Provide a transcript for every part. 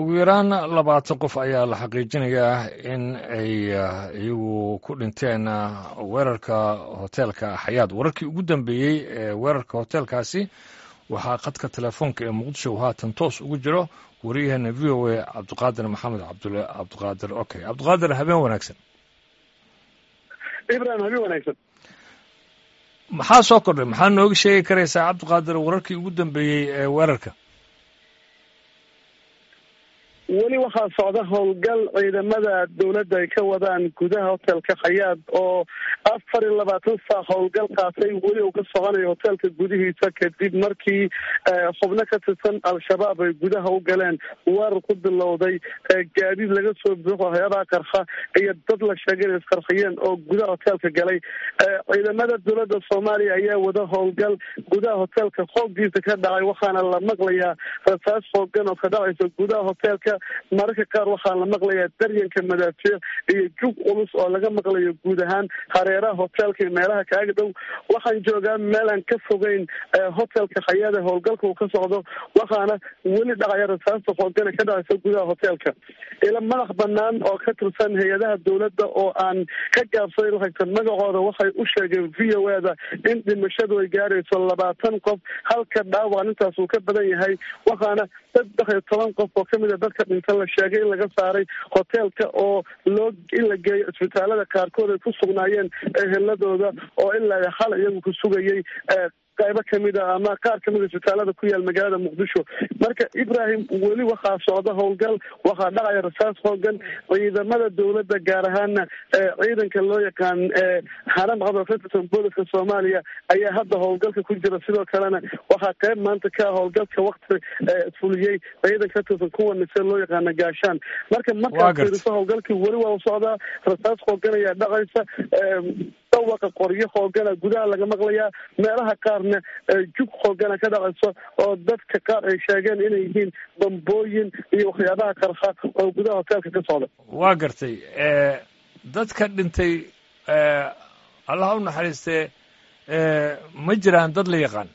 ugu yaraan labaatan qof ayaa la xaqiijinayaa in ay iyagu ku dhinteen weerarka hoteelka xayaad wararkii ugu dambeeyey ee weerarka hoteelkaasi waxaa khadka telefoonka ee muqdisho haatan toos ugu jiro wariyaheena v o a cabdiqaadir maxamed cabdiqaadir okay cabdiqaadir habeen wanaagsan ibrahim habeen wanaagsan maxaa soo kordhay maxaa nooga sheegi karaysaa cabdiqaadir wararkii ugu dambeeyey ee weerarka weli waxaa socda howlgal ciidamada dowladda ay ka wadaan gudaha hotelka khayaad oo afar iyo labaatan saac howlgal qaatay weli uu ka soconayo hotelka gudihiisa kadib markii xubno ka tirsan al-shabaab ay gudaha u galeen weerar ku bilowday gaadiid laga soo buuxo hay-adaha qarxa iyo dad la sheegay inay isqarxiyeen oo gudaha hotelka galay ciidamada dowladda soomaaliya ayaa wada howlgal gudaha hotelka xooggiisa ka dhacay waxaana la maqlayaa rasaas xoogan oo ka dhacaysa gudaha hotelka mararka qaar waxaa la maqlayaa daryanka madaafiic iyo jug culus oo laga maqlayo guud ahaan hareeraha hotelka iyo meelaha kaaga dhow waxaan joogaa meelaan ka fogeyn hotelka khayaada howlgalka uu ka socdo waxaana weli dhacaya rasaasta xoogana ka dhacaysa gudaha hotelka ila madax banaan oo ka tirsan hay-adaha dowladda oo aan ka gaabsaday lahagta magacooda waxay u sheegeen v o a da in dhimashadu ay gaarayso labaatan qof halka dhaawac intaas uu ka badan yahay waxaana saddex iyo toban qof oo kamid a dadka dhinta la sheegay in laga saaray hoteelka oo loo in la geeyo isbitaalada qaarkood ay ku sugnaayeen eheladooda oo ilaa hal iyagu ku sugayay qaybo kamid a ama qaar kamid a isbitaalada ku yaal magaalada muqdisho marka ibrahim weli waxaa socda howlgal waxaa dhacaya rasaas hoogan ciidamada dowladda gaar ahaana ciidanka loo yaqaan haram qabal ka tirsan booliska soomaaliya ayaa hadda howlgalka ku jira sidoo kalena waxaa qayb maanta ka howlgalka wakti fuliyey ciidan ka tirsan kuwa nise loo yaqaana gaashaan marka markaad fiiriso howlgalkii weli waa u socdaa rasaas hoogan ayaa dhacaysa dawaqa qoryo hoogana gudaha laga maqlayaa meelaha qaarna jug hoogana ka dhacayso oo dadka qaar ay sheegeen inay yihiin bambooyin iyo waxyaabaha qarxa oo gudaha hoteelka ka socda waa gartay dadka dhintay allaha u naxariistee ma jiraan dad la yaqaan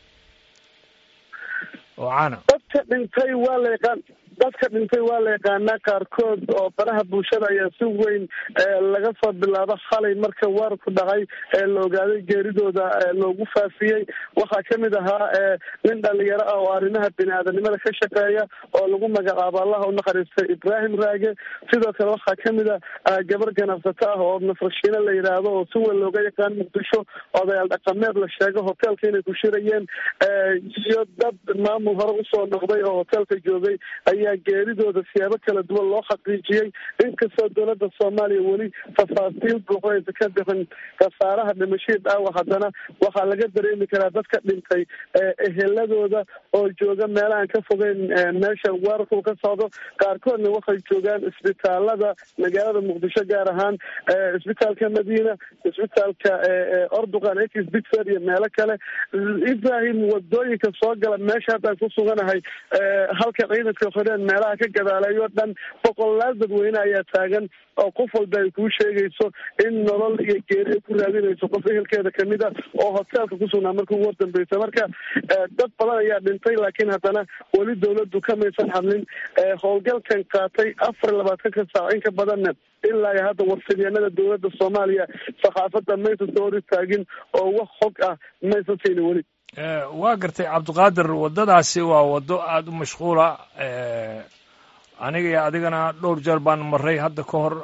oo caana dadka dhintay waa la yaqaan dadka dhintay waa la yaqaanaa qaarkood oo baraha bulshada ayaa si weyn laga soo bilaabo xalay marka weerarku dhacay ee la ogaaday geeridooda loogu faafiyey waxaa kamid ahaa nin dhalinyaro ah oo arrimaha bini-aadanimada ka shaqeeya oo lagu magacaabo allaha u naxariistay ibraahim raage sidoo kale waxaa kamid a gabar ganacsato ah oo nasrashiine la yidhaahdo oo si weyn looga yaqaan muqdisho odayaal dhaqameed la sheego hoteelka inay ku shirayeen iyo dad maamul hore usoo noqday oo hoteelka joogay ayaa geeridooda siyaabo kala duwan loo xaqiijiyey inkastoo dowladda soomaaliya weli tafaasiil buuxdaysa ka bixin khasaaraha dhimashadii dhaawac haddana waxaa laga dareemi karaa dadka dhintay eheladooda oo jooga meelahaan ka fogeyn meesha weerarku ka socdo qaarkoodna waxay joogaan isbitaalada magaalada muqdisho gaar ahaan isbitaalka madiina isbitaalka orduqan ex bixer iyo meelo kale ibrahim wadooyinka soo gala meesha haddaan ku suganahay halka ciidanka xoreen meelaha ka gadaaleeyo dhan boqolaal dadweyne ayaa taagan oo qof walba ay kuu sheegayso in nolol iyo geeri ay ku raadinayso qof ehelkeeda kamid a oo hoteelka kusugnaa marka ugu hordambeysa marka dad badan ayaa dhintay laakiin haddana weli dowladdu kamaysan hadlin howlgalkan qaatay afar iyo labaatanka saac in ka badanna ilaa iyo hadda warfidyaanada dowladda soomaaliya saxaafadda maysan soo hor istaagin oo wax xog ah maysan siinin weli waa gartay cabdiqaadir waddadaasi waa waddo aada u mashquula aniga iyo adigana dhowr jeer baan maray hadda ka hor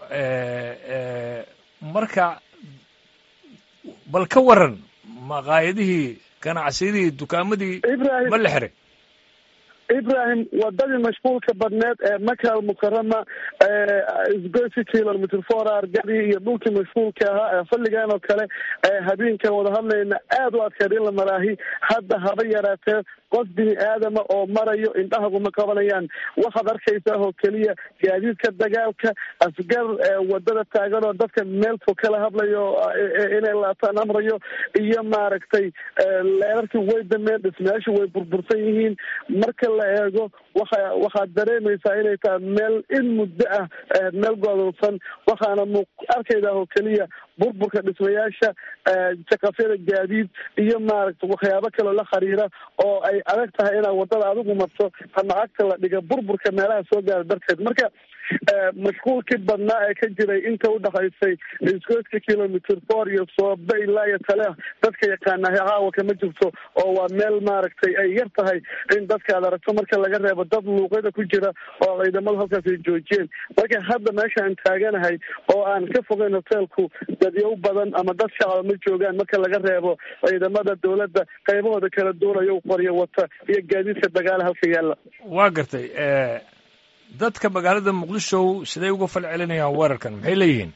marka bal ka waran maqaayadihii ganacsiyadii dukaamadii ma la xiray ibrahim wadadii mashquulka badneed ee maka almukarama isgoysi kilomitr four argadii iyo dhulkii mashquulka ahaa ee xilligan oo kale habeenkan wada hadlayna aada u adkeed in la maraahi hadda haba yaraatee qof bini aadama oo marayo indhahaguma qabanayaan waxaad arkaysaa oo keliya gaadiidka dagaalka asgar wadada taagan oo dadka meel fog kala hadlayo inay laataan amrayo iyo maaragtay leerarkii way dameen dhismayaashu way burbursan yihiin marka la eego waxa waxaad dareemaysaa inay tahay meel in muddo ah meel goodonsan waxaana mu arkaydaa oo keliya burburka dhismayaasha jaqafyada gaadiid iyo maaragta waxyaabo kaloo la xiriira oo ay adag tahay inaad wadada adigu marto ama cagta la dhiga burburka meelaha soo gaara darteed marka mashquulkii badnaa ee ka jiray inta udhaxaysay isgoyska kilomitr four iyo soobe ilaa iyo tale dadka yaqaana caawa kama jirto oo waa meel maaragtay ay yar tahay in dadka aad aragto marka laga reebo dad luuqyada ku jira oo ciidamadu halkaas ay joojiyeen marka hadda meesha aan taaganahay oo aan ka fogeyn hoteelku dadyow badan ama dad shacaba ma joogaan marka laga reebo ciidamada dowladda qaybahooda kala duulayo qoryo wata iyo gaadiidka dagaala halka yaalla waa gartay dadka magaalada muqdisho siday uga fal celinayaan weerarkan maxay leeyihiin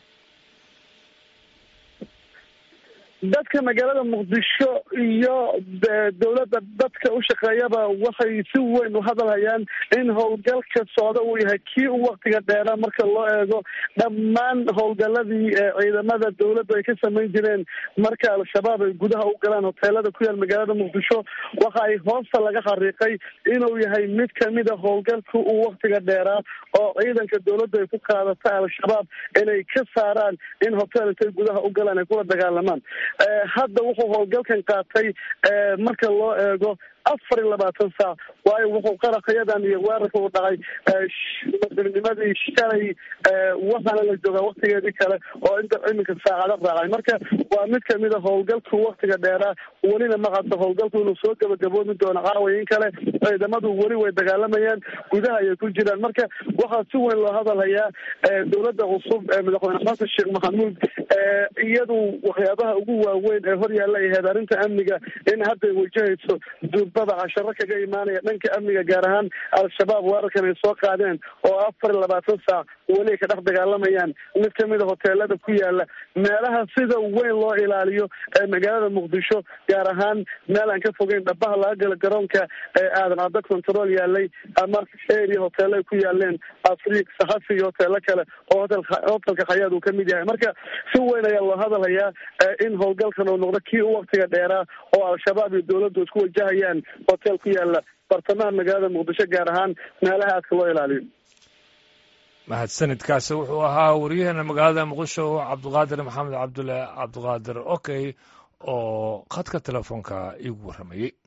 dadka magaalada muqdisho iyo dowladda dadka u shaqeeyaba waxay si weyn u hadalhayaan in howlgalka socda uu yahay kii u waktiga dheeraa marka loo eego dhammaan howlgaladii ciidamada dowladdu ay ka samayn jireen marka al-shabaab ay gudaha u galaan hoteelada ku yaal magaalada muqdisho waxa ay hoosta laga xariiqay inuu yahay mid kamida howlgalka u waktiga dheeraa oo ciidanka dowladdu ay ku qaadata al-shabaab inay ka saaraan in hotel intay gudaha u galaan ay kula dagaalamaan hadda wuxuu howlgalkan qaatay marka loo eego afar iyo labaatan saac waayo wuxuu qarakayadan iyo weerarka u dhacay madaxnimadii shalay waxaana la joogaa waktigeedii kale oo inta iminka saacado raacay marka waa mid kamid a howlgalku waktiga dheeraa welina maqato howlgalku inuu soo gabagaboomi doono caawayin kale ciidamadu weli way dagaalamayaan gudaha ayay ku jiraan marka waxaa si weyn loo hadalhayaa dowladda cusub ee madaxweyne xasan sheekh maxamuud iyadu waxyaabaha ugu waaweyn ee hor yaalla ay ahayd arrinta amniga in hadday wajahayso duurbada casharo kaga imaanaya dhanka amniga gaar ahaan al-shabaab weerarkan ay soo qaadeen oo afar iyo labaatan saac weli ay ka dhex dagaalamayaan mid kamid a hoteelada ku yaala meelaha sida weyn loo ilaaliyo ee magaalada muqdisho gaar ahaan meel aan ka fogeyn dhabaha laga gala garoonka ee aadan caddo control yaalay ama area hoteelo ay ku yaaleen afriik saxafi iyo hoteelo kale oo hotel hotelka khayaad uu kamid yahay marka si weyn ayaa loo hadalhayaa in howlgalkan uu noqdo kii u waktiga dheeraa oo al-shabaab iyo dowladdu isku wajahayaan hotel ku yaala bartamaha magaalada muqdisho gaar ahaan meelaha aadka loo ilaaliyo mahadsanidkaasi wuxuu ahaa waryaheena magaalada muqdisho cabdiqaadir maxamed cabdulle cabdiqaadir okey oo khadka telefoonka iigu warramayey